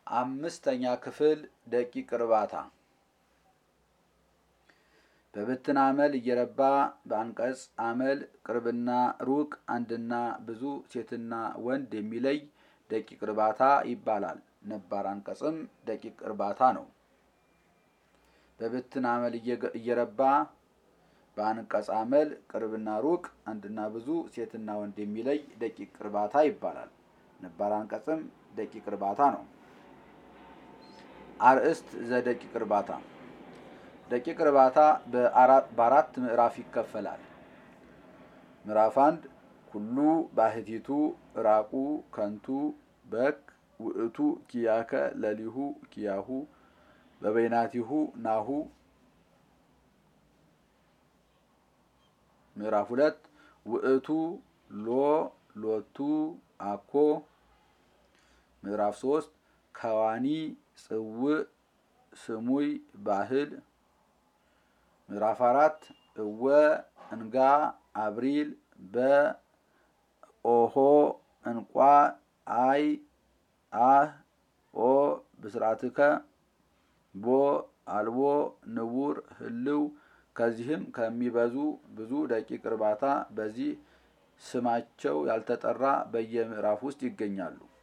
አምስተኛ ክፍል ደቂቅ እርባታ በብትን አመል እየረባ በአንቀጽ አመል ቅርብና ሩቅ አንድና ብዙ ሴትና ወንድ የሚለይ ደቂቅ እርባታ ይባላል። ነባር አንቀጽም ደቂቅ እርባታ ነው። በብትን አመል እየረባ በአንቀጽ አመል ቅርብና ሩቅ አንድና ብዙ ሴትና ወንድ የሚለይ ደቂቅ እርባታ ይባላል። ነባር አንቀጽም ደቂቅ እርባታ ነው። አርእስት ዘደቂቅ እርባታ ደቂቅ እርባታ በአራት ምዕራፍ ይከፈላል። ምዕራፍ አንድ ኩሉ ባህቲቱ ራቁ ከንቱ በክ ውእቱ ኪያከ ለሊሁ ኪያሁ በበይናቲሁ ናሁ። ምዕራፍ ሁለት ውእቱ ሎ ሎቱ አኮ። ምዕራፍ ሶስት ከዋኒ ጽውዕ ስሙይ ባህል። ምዕራፍ አራት እወ እንጋ አብሪል በኦሆ እንቋ አይ አህ ኦ ብስራትከ ቦ አልቦ ንቡር ህልው። ከዚህም ከሚበዙ ብዙ ደቂቅ እርባታ በዚህ ስማቸው ያልተጠራ በየምዕራፍ ውስጥ ይገኛሉ።